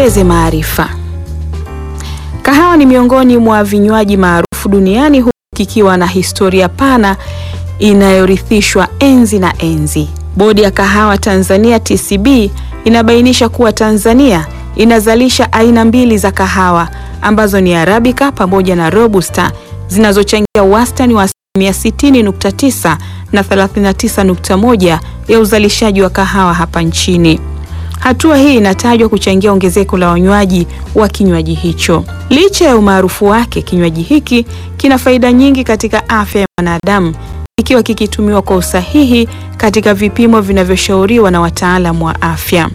tuongeze maarifa. Kahawa ni miongoni mwa vinywaji maarufu duniani huku kikiwa na historia pana inayorithishwa enzi na enzi. Bodi ya Kahawa Tanzania TCB inabainisha kuwa Tanzania inazalisha aina mbili za kahawa ambazo ni Arabica pamoja na Robusta zinazochangia wastani wa asilimia 60.9 na 39.1 ya uzalishaji wa kahawa hapa nchini. Hatua hii inatajwa kuchangia ongezeko la wanywaji wa kinywaji hicho. Licha ya umaarufu wake, kinywaji hiki kina faida nyingi katika afya ya mwanadamu ikiwa kikitumiwa kwa usahihi katika vipimo vinavyoshauriwa na wataalamu wa afya.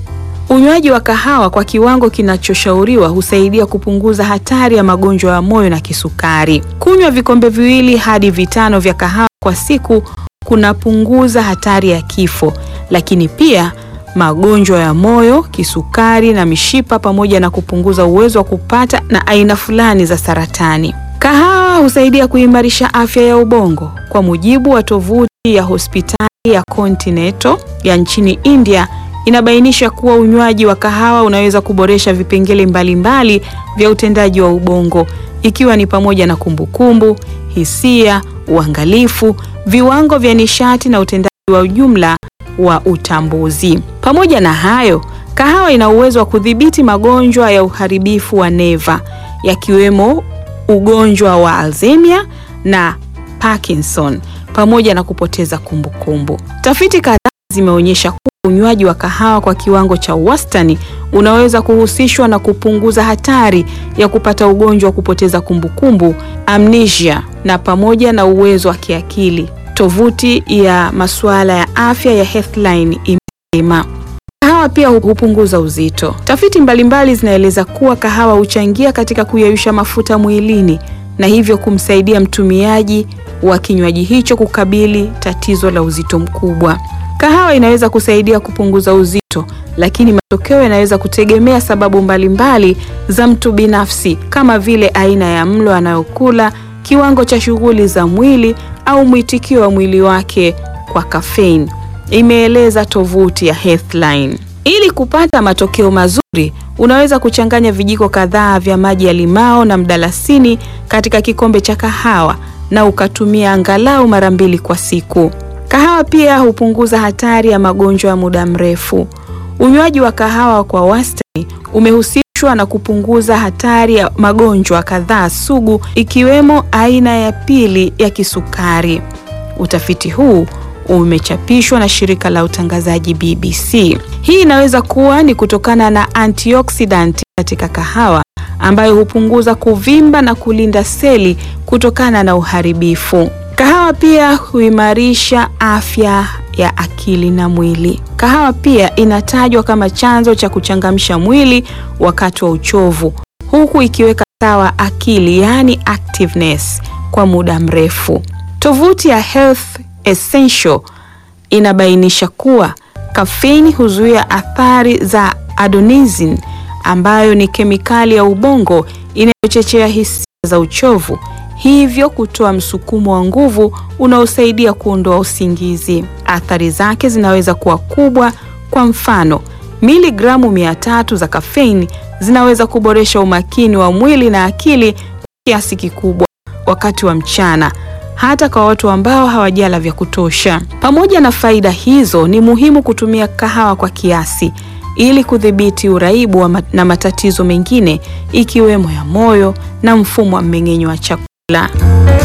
Unywaji wa kahawa kwa kiwango kinachoshauriwa husaidia kupunguza hatari ya magonjwa ya moyo na kisukari. Kunywa vikombe viwili hadi vitano vya kahawa kwa siku kunapunguza hatari ya kifo, lakini pia magonjwa ya moyo, kisukari na mishipa pamoja na kupunguza uwezo wa kupata na aina fulani za saratani. Kahawa husaidia kuimarisha afya ya ubongo. Kwa mujibu wa tovuti ya hospitali ya Continental ya nchini India inabainisha kuwa unywaji wa kahawa unaweza kuboresha vipengele mbalimbali vya utendaji wa ubongo ikiwa ni pamoja na kumbukumbu, hisia, uangalifu, viwango vya nishati na utendaji wa ujumla wa utambuzi. Pamoja na hayo, kahawa ina uwezo wa kudhibiti magonjwa ya uharibifu wa neva yakiwemo ugonjwa wa Alzheimer na Parkinson pamoja na kupoteza kumbukumbu. Tafiti kadhaa zimeonyesha kuwa unywaji wa kahawa kwa kiwango cha wastani unaweza kuhusishwa na kupunguza hatari ya kupata ugonjwa wa kupoteza kumbukumbu, amnesia na pamoja na uwezo wa kiakili. Tovuti ya masuala ya afya ya Healthline imesema kahawa pia hupunguza uzito. Tafiti mbalimbali zinaeleza kuwa kahawa huchangia katika kuyeyusha mafuta mwilini na hivyo kumsaidia mtumiaji wa kinywaji hicho kukabili tatizo la uzito mkubwa. Kahawa inaweza kusaidia kupunguza uzito, lakini matokeo yanaweza kutegemea sababu mbalimbali za mtu binafsi kama vile aina ya mlo anayokula, kiwango cha shughuli za mwili au mwitikio wa mwili wake kwa kafeini, imeeleza tovuti ya Healthline. Ili kupata matokeo mazuri, unaweza kuchanganya vijiko kadhaa vya maji ya limao na mdalasini katika kikombe cha kahawa na ukatumia angalau mara mbili kwa siku. Kahawa pia hupunguza hatari ya magonjwa ya muda mrefu. Unywaji wa kahawa kwa wastani umehusishwa na kupunguza hatari ya magonjwa kadhaa sugu ikiwemo aina ya pili ya kisukari. Utafiti huu umechapishwa na shirika la utangazaji BBC. Hii inaweza kuwa ni kutokana na antioxidant katika kahawa ambayo hupunguza kuvimba na kulinda seli kutokana na uharibifu. Kahawa pia huimarisha afya ya akili na mwili. Kahawa pia inatajwa kama chanzo cha kuchangamsha mwili wakati wa uchovu, huku ikiweka sawa akili, yaani activeness, kwa muda mrefu. Tovuti ya Health Essential inabainisha kuwa kafeini huzuia athari za adenosine ambayo ni kemikali ya ubongo inayochochea hisia za uchovu, hivyo kutoa msukumo wa nguvu unaosaidia kuondoa usingizi. Athari zake zinaweza kuwa kubwa. Kwa mfano, miligramu mia tatu za kafeini zinaweza kuboresha umakini wa mwili na akili kwa kiasi kikubwa wakati wa mchana hata kwa watu ambao hawajala vya kutosha. Pamoja na faida hizo, ni muhimu kutumia kahawa kwa kiasi ili kudhibiti uraibu wa na matatizo mengine ikiwemo ya moyo na mfumo wa mmeng'enyo wa chakula.